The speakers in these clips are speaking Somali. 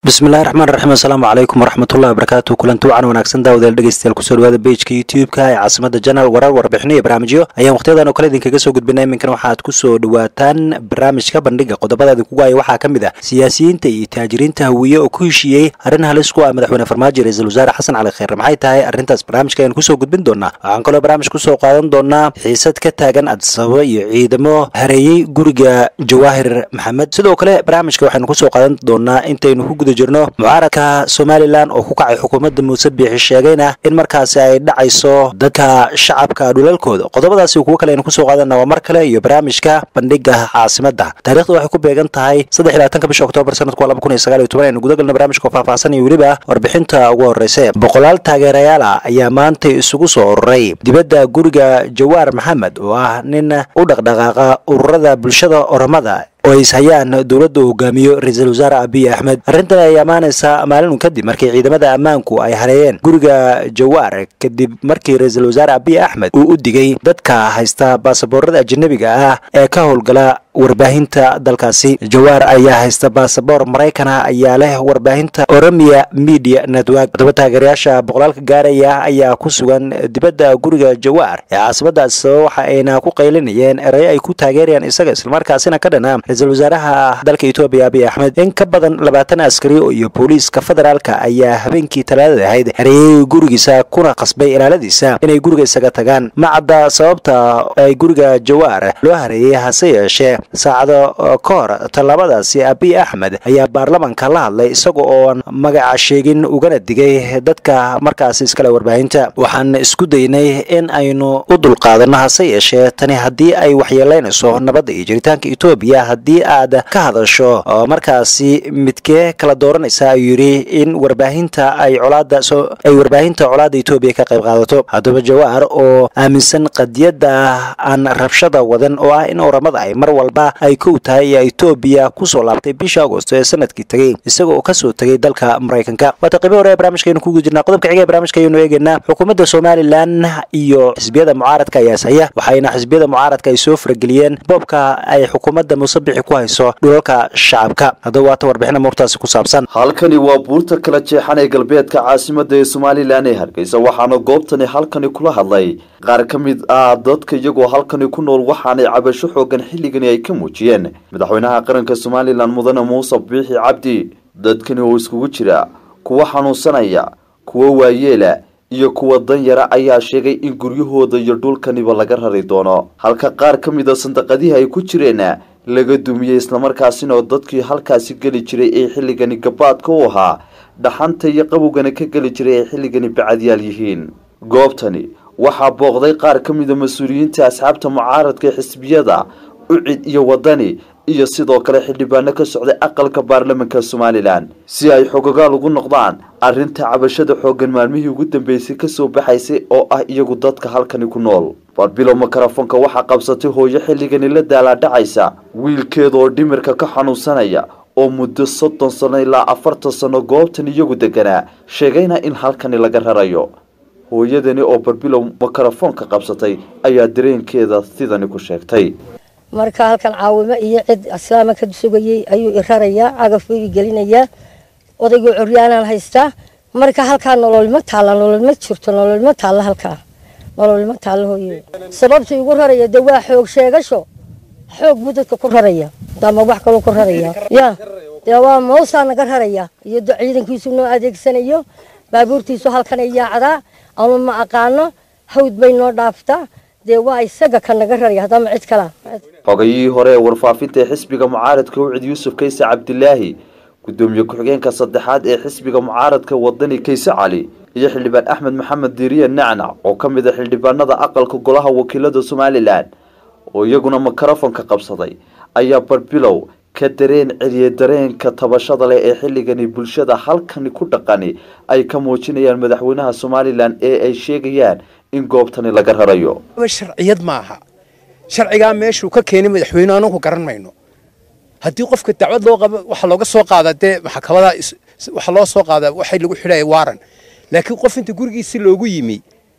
bismillahi raxmaan raxiim assalaamu calaykum waraxmatullahi wabarakaatu kulanti wacan wanaagsan daawadayaal dhegeystayaal kusoo dhawaada bejka youtube-ka ee caasimada janal warar warbixino iyo barnaamijyo ayaan wakhtiyadan oo kale idinkaga soo gudbinay iminkan waxaad kusoo dhawaataan barnaamijka bandhiga qodobada idinkugu haya waxaa ka mid ah siyaasiyiinta iyo taajiriinta hawiye oo ku heshiiyey arrin halis ku ah madaxweyne farmaajo ra-iisul wasaare xasan cali kheyre maxay tahay arrintaas barnaamijka ayaan kusoo gudbin doonaa waxaan kaloo barnaamij kusoo qaadan doonaa xiisad ka taagan adisababa iyo ciidamo hareeyey guriga jawaahir maxamed sidoo kale barnaamijka waxaynu kusoo qaadan doonaa intaynu ku guda jirno mucaaradka somalilan oo ku kacay xukuumadda muuse biixi sheegayna in markaasi ay dhacayso dadka shacabka dhulalkooda qodobadaasi kuwo kale aynu kusoo qaadana waa mar kale iyo barnaamijka bandhiga caasimadda taarikhda waxay ku beegan tahay saddex iyo labaatanka bisha oktoobar sanadku waa laba kun iyo sagaal iyo toban aynu gudagalna barnaamijka oo faahfaahsan iyo weliba warbixinta ugu horreysa boqolaal taageerayaal ah ayaa maanta isugu soo ururay dibadda guriga jawaar maxamed oo ah nin u dhaqdhaqaaqa ururada bulshada oromada oo ay ishayaan dowladda uu hogaamiyo ra-iisul wasaare abiy axmed arrintan ay ammaanaysaa maalin kadib markii ciidamada ammaanku ay hareeyeen guriga jawaar kadib markii ra-iisul wasaare abiy axmed uu u digay dadka haysta baasaboorada ajanabiga ah ee ka howlgala warbaahinta dalkaasi jawaar ayaa haysta baasaboor maraykana ayaa leh warbaahinta oromia media network todoba taageerayaasha boqolaalka gaaraya ayaa ku sugan dibadda guriga jawaar ee caasimada adisababa waxa ayna ku qaylinayeen erayo ay ku taageerayaan isaga islamarkaasina ka dhana ra-iisul wasaaraha dalka etoobiya abiy axmed in ka badan labaatan askari iyo booliiska federaalka ayaa habeenkii talaadada ahayd hareeyey gurigiisa kuna qasbay ilaaladiisa inay guriga isaga tagaan ma cadda sababta ay guriga jawaar loo hareeyey hase yeeshee saacado ka hor tallaabadaasi abiy axmed ayaa baarlamanka la hadlay isaga oon magaca sheegin ugana digay dadka markaasi iskale warbaahinta waxaan isku daynay in aynu u dulqaadanno hase yeeshee tani haddii ay waxyeelaynayso nabadda iyo jiritaanka etoobiya haddii aad ka hadasho oo markaasi midkee kala dooranaysa ayuu yidhi in warbaahinta ay colaada ay warbaahinta colaadda etoobiya ka qayb qaadato haddaba jawaar oo aaminsan qadiyadda aan rabshada wadan oo ah in oramada ay mar walba ay kow tahay ayaa etoobiya kusoo laabtay bisha agosto ee sanadkii tegey isaga oo kasoo tegay dalka maraykanka waata qaybi hore ee barnaamijkaaynu kugu jirnaa qodobka xiga ee barnaamijka ayaynu eegaynaa xukuumadda somalilan iyo xisbiyada mucaaradka ayaa ishaya waxayna xisbiyada mucaaradka ay soo farageliyeen boobka ay xukuumadda musabixi ku hayso dhulalka shacabka haddaba waata warbixina muurtaasi ku saabsan halkani waa buurta kala jeexan ee galbeedka caasimada ee somalilan ee hargeysa waxaana goobtani halkani kula hadlay qaar ka mid ah dadka iyagoo halkani ku nool waxaanay cabasho xoogan xilligani ay ka muujiyeen madaxweynaha qaranka somalilan mudane muuse biixi cabdi dadkani oo iskugu jira kuwa xanuunsanaya kuwa waayeela iyo kuwa danyara ayaa sheegay in guryahooda iyo dhulkaniba laga rari doono halka qaar ka mid a sandaqadihii ay ku jireen laga dumiyey islamarkaasina oo dadkii halkaasi geli jiray ee xilligani gabaadka u ahaa dhaxanta iyo qabowgana ka geli jiray ay xilligani bacadyaal yihiin goobtani waxaa booqday qaar ka mid a mas-uuliyiinta asxaabta mucaaradka ee xisbiyada ucid iyo wadani iyo sidoo kale xildhibaano ka socday aqalka baarlamanka somalilan si ay xogogaal ugu noqdaan arrinta cabashada xooggan maalmihii ugu dambeysay kasoo baxaysay oo ah iyagu dadka halkani ku nool barbilow makarafoonka waxaa qabsatay hooyo xilligani la daalaadhacaysa wiilkeeda oo dhimirka ka xanuunsanaya oo muddo soddon sano ilaa afartan sano goobtan iyagu deganaa sheegayna in halkani laga rarayo hooyadani oo barbilow makarafoonka qabsatay ayaa dareenkeeda sidani ku sheegtay marka halkan caawimo iyo cid islaama ka sugayey ayuu i rarayaa cagaf buu i gelinayaa odaygoo coryaanaan haystaa marka halkaa nololma taalla nololma jirto nololma taalla halkaa nololma taalla hooye sababta igu raraya de waa xoog sheegasho xoog buu dadka ku raraya ama wax kaloo ku raraya ya dee waa moosaa naga raraya iyo ciidankiisu noo adeegsanayo baabuurtiisu halkan ay yaacdaa ama ma aqaano hawd bay noo dhaaftaa dee waa isaga ka naga raraya haddama cid kala xogayihii hore ee warfaafinta ee xisbiga mucaaradka ucid yuusuf kayse cabdilaahi gudoomiye ku-xigeenka saddexaad ee xisbiga mucaaradka wadani kayse cali iyo xildhibaan axmed maxamed diiriye nacnac oo ka mid a xildhibaanada aqalka golaha wakiilada somalilan oo iyaguna makarafonka qabsaday ayaa barbilow ka dareen celiye dareenka tabashada leh ee xilligani bulshada halkani ku dhaqani ay ka muujinayaan madaxweynaha somalilan ee ay sheegayaan in goobtani laga rarayo sharciyad maaha sharcigaa meeshuu ka keenay madaxweyne anagu garan mayno haddii qofka dacwad loo qabo waxa looga soo qaada dee maxkamada waxa loo soo qaada waxay lagu xidhaya waaran laakiin qof inta gurigiisi loogu yimi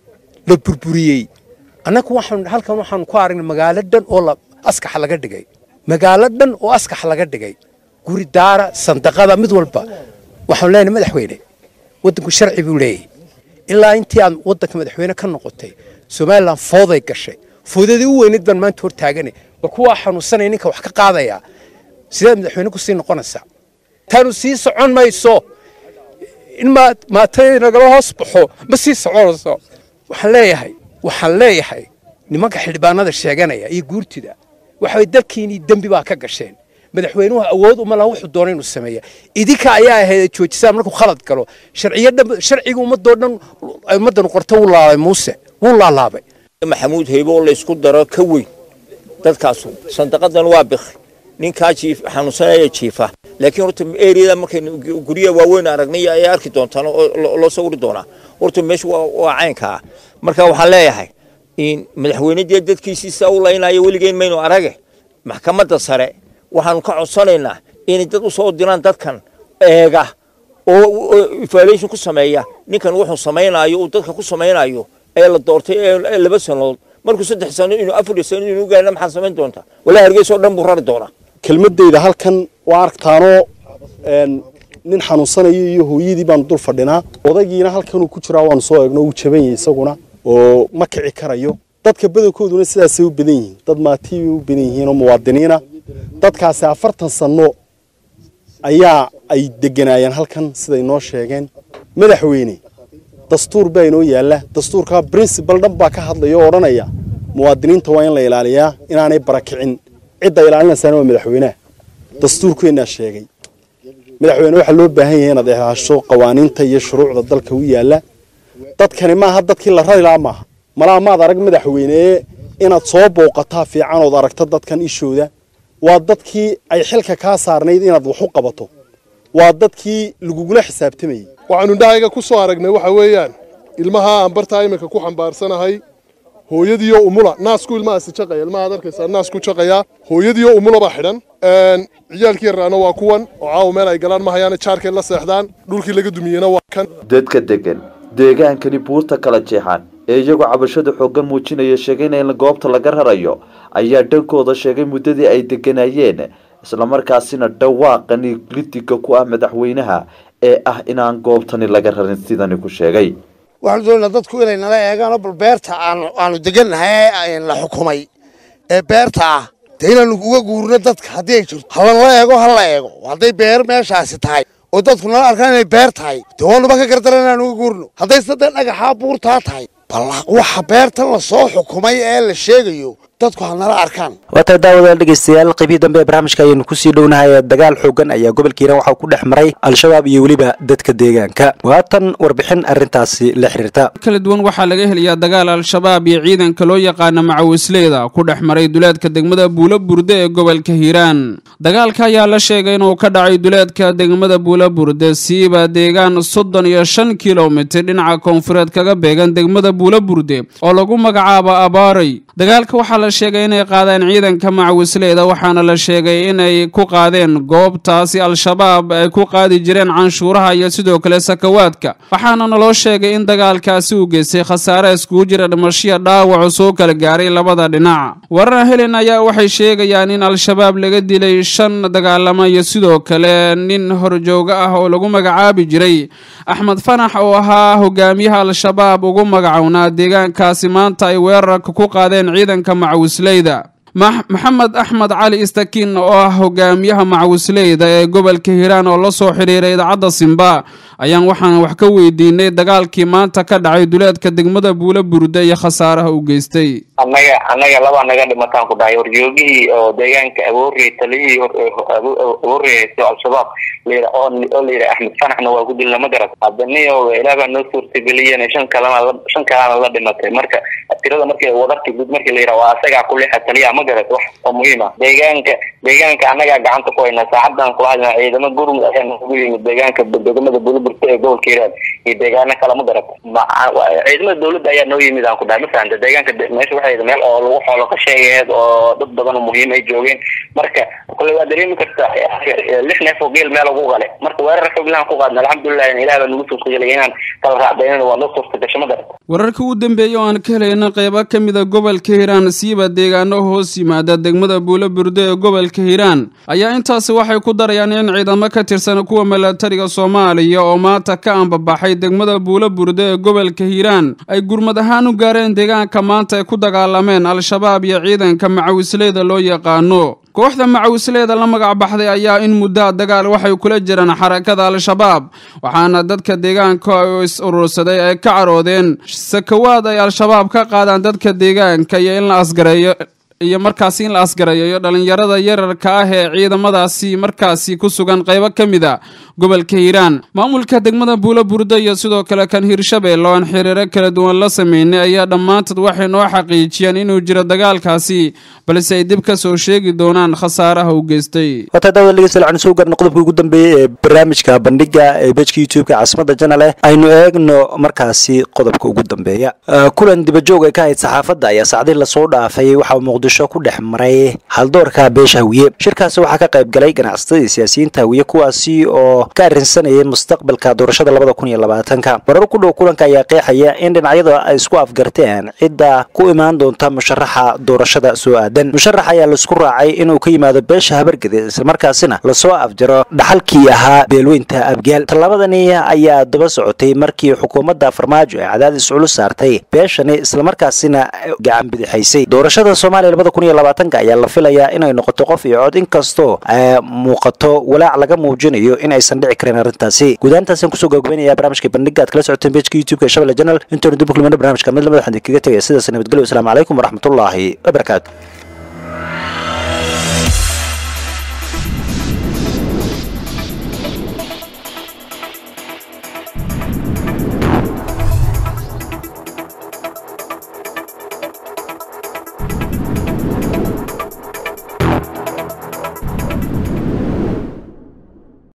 la burburiyey annagu waxaan halkan waxaan ku aragnay magaalo dhan oo la askaxa laga dhigay magaalo dhan oo askax laga dhigay guri daara sandaqada mid walba waxaan leenahay madaxweyne waddanku sharci buu leeyahy ilaa intii aad waddanka madaxweyne ka noqotay somalilan fooday gashay foodadii u weyneyd baan maanta hor taaganay bal kuwaa xanuunsanaya ninka wax ka qaadayaa sideed madaxweyne kusii noqonaysaa taanu sii socon mayso in maa maatay nagala hoos baxo ma sii soconayso waxaan leeyahay waxaan leeyahay nimanka xildhibaanada sheeganaya iyo guurtida waxay dalkiinii dembi baa ka gasheen madaxweynuhu awood uma laha wuxuu doona inuu sameeya idinka ayaa ahayd joojisaan markuu khalad galo sharciyo dhan sharciga ummadoo dhan ummaddan qorta wuu laalay muuse wuu laalaabay maxamuud haybo oo laysku daro ka weyn dadkaasu sandaqadan waa bikhi ninkaa jiif xanuunsanaya jiifa laakiin horta eriyada markaynu guryaha waaweyn aragnay ay arki doontaan oo loo sawiri doonaa horta meesha waa caynkaa marka waxaan leeyahay in madaxweyne dee dadkiisiisa u laynayo weligeen maynu arage maxkamadda sare waxaanu ka codsanaynaa inay dad u soo diraan dadkan eega oo evaluation ku sameeya ninkan wuxuu samaynayo uu dadka ku samaynayo ee la doortay ee laba sanood markuu saddex sano inuu afar sano inuu gaarna maxaa samayn doontaa walaa hargeysa oo dhan buu rari doonaa kelmadeyda halkan waa aragtaanoo nin xanuunsanayo iyo hooyadii baanu dul fadhinaa odaygiina halkanuu ku jiraa waanu soo eegno uu jaban yahay isaguna oo ma kici karayo dadka badankooduna sidaasay u badan yihiin dad maatii bay u badan yihiin oo muwaadiniina dadkaasi afartan sanno ayaa ay deganaayeen halkan siday noo sheegeen madaxweyne dastuur baa inoo yaalla dastuurkaa brincibal dhan baa ka hadlaya oo odhanaya muwaadiniinta waa in la ilaaliyaa inaanay barakicin cidda ilaalinaysaana waa madaxweynaha dastuurkeennaa sheegay madaxweyne waxaa loo baahan yahay inaad ilaasho qawaaniinta iyo shuruucda dalka u yaalla dadkani maaha dadkii la rari lahaa maaha malaa maad arag madaxweyne ee inaad soo booqataa fiican ood aragto dadkan ishooda waa dadkii ay xilka kaa saarnayd inaad wax u qabato waa dadkii lagugula xisaabtamayey waxaanu indhahayga ku soo aragnay waxa weeyaan ilmaha aan bartaa iminka ku xambaarsanahay hooyadiiyo umula naasku ilmahaasi jaqaya ilmahaad arkaysaa naasku jaqayaa hooyadiiyo umula baa xidhan ciyaalkii yarraana waa kuwan oo caawa meel ay galaan ma hayaana jaarkay la seexdaan dhulkii laga dumiyeyna waa kan dadka degan deegaankani buurta kala jeexan ee iyagoo cabashada xooggan muujinaya sheegayna in goobta laga rarayo ayaa dhankooda sheegay muddadii ay deganayeen islamarkaasina dhawaaqani lidiga ku ah madaxweynaha ee ah inaan goobtani laga rarin sidani ku sheegay waxaanu doonaynaa dadku inay nala eegaan oo bal beerta aanu aanu degannahay ee la xukumay ee beerta ah dee inaanu uga guurno dadka haddii ay jirto halanla eego hala eego hadday beer meeshaasi tahay oo dadku nala arkaan inay beer tahay dee waanuba ka gardaran inaan uga guurno hadday saddex dhagaxaa buurtaa tahay bal waxa beertan la soo xukumay ee la sheegayo dadku ha nala arkaan waa tahay daawadayaal dhegeystayaal qaybihii dambe ee barnaamijka ayaynu kusii dhownahay dagaal xoogan ayaa gobolka hiiraan waxaa ku dhex maray al-shabaab iyo weliba dadka deegaanka waatan warbixin arrintaasi la xiriirta kala duwan waxaa laga helayaa dagaal al-shabaab iyo ciidanka loo yaqaana macawisleyda ku dhex maray duleedka degmada buulo burde ee gobolka hiiraan dagaalka ayaa la sheegay inuu ka dhacay duleedka degmada buulo burde siiba deegaan soddon iyo shan kilomitir dhinaca koonfureed kaga beegan degmada buulo burde oo lagu magacaabo abaaray dagaalka waxaa la sheegay inay qaadeen ciidanka macawisleyda waxaana la sheegay inay ku qaadeen goobtaasi al-shabaab ay ku qaadi jireen canshuuraha iyo sidoo kale sakawaadka waxaana naloo sheegay in dagaalkaasi uu geystay khasaare iskugu jira dhimashiya dhaawacu soo kala gaaray labada dhinac warar helen ayaa waxay sheegayaan in al-shabaab laga dilay shan dagaalamo iyo sidoo kale nin horjooga ah oo lagu magacaabi jiray axmed fanax oo ahaa hogaamiyaha al-shabaab ugu magacownaa deegaankaasi maanta ay weerarka ku qaadeen ciidanka macawisleyda maxamed axmed cali istakiin oo ah hogaamiyaha macawisleyda ee gobolka hiiraan oo la soo xidhiiray idaacadda simba ayaan waxaan wax ka weydiinay dagaalkii maanta ka dhacay duleedka degmada buulo burde iyo khasaaraha u geystay annaga annaga laba naga dhimataan ku dhahay horjoogihii oo deegaanka aboorey taliyihii abooreyso al-shabaab layidha oo oo layidha axmed fanaxna waa ku dilna ma garat haddaniyo ilaah baa noo suurtageliyeen shan kalena shan kalena la dhimatay marka tirada markii wadarta guud markii layidha waa asagaa kulixa taliyaha ma garat wax oo muhiim ah deegaanka deegaanka annagaa gacanta ku haynaa saacadan kula hadlaa ciidamo gurmud ayaa noogu yimid deegaanka degmada buliburta ee gobolka hiiraan iyo deegaano kale ma garat ciidamada dawladda ayaa noo yimid aan ku dhahay ma fahanta deegaanka meesha waxay meel oo lagu xoolo ka sheegayeed oo dad badan oo muhiim ay joogeen marka kule waa dareemi kartaa lix neef oo geel meel ugu qale marka weerar xoglaan ku qaadna alxamdulilah ilaah baa nagu suurtagelay inaan kala raacdaynana waa noo suurtagasho ma garat wararka ugu dambeeya oo aan ka helayna qeybo ka mida gobolka hiiraan siiba deegaano hoos hoos yimaada degmada buulo burde ee gobolka hiiraan ayaa intaasi waxay ku darayaan in ciidamo ka tirsan kuwa milatariga soomaaliya oo maanta ka ambabaxay degmada buulo burde ee gobolka hiiraan ay gurmad ahaan u gaareen deegaanka maanta ay ku dagaalameen al-shabaab iyo ciidanka macawisleyda loo yaqaano kooxda macawisleeda la magac baxday ayaa in muddaa dagaal waxay kula jiraan xarakada al-shabaab waxaana dadka deegaanka oo is urursaday ay ka caroodeen sakawaad ay al-shabaab ka qaadaan dadka deegaanka iyo in la asgareeyo iyo markaasi in la asgareeyo dhalinyarada yararka ah ee ciidamadaasi markaasi ku sugan qaybo ka mid a gobolka hiiraan maamulka degmada buulo burda iyo sidoo kale kan hiirshabelle oo aan xiriiro kala duwan la sameynay ayaa dhammaantood waxay noo xaqiijiyeen inuu jiro dagaalkaasi balse ay dib ka soo sheegi doonaan khasaaraha u geystay wataa daawada dhegeystayaal waxaan soo gaarnay qodobkii ugu dambeeyey ee barnaamijka bandhiga ee bejka youtube-ka caasimada janale aynu eegno markaasi qodobka ugu dambeeya kulan dibajoog ay ka ahayd saxaafadda ayaa saacdii lasoo dhaafay waxaa muqdisho ku dhex maray haldoorka beesha hawiye shirkaasi waxaa ka qayb galay ganacsatada iyo siyaasiyiinta hawiye kuwaasi oo ka arrinsanayay mustaqbalka doorashada labada kun iyo labaatanka marar ku dhow kulanka ayaa qeexaya in dhinacyada ay isku afgarteen cidda ku imaan doonta musharaxa doorashada soo aadan musharax ayaa laisku raacay inuu ka yimaado beesha habargede islamarkaasina lasoo afjaro dhaxalkii ahaa beelweynta abgaal tallaabadani ayaa daba socotay markii xukuumadda farmaajo ay cadaadis culus saartay beeshani islamarkaasina gacan bidixaysay doorashada soomaaliya labada kun iyo labaatanka ayaa la filayaa inay noqoto qof iyo cod inkastoo muuqato walaac laga muujinayo in aysan dhici karin arrintaasi guudaantaasaan kusoo gabagabeynaya barnaamijka bandhiga aad kala socoteen bejka youtube-ka ee shabelle janal intaanu dib u kulmana barnamijka mid lamada waxaan kaga tegaya sidaas nabadgelyo wasalaamu calaykum waraxmatullaahi wabarakaatu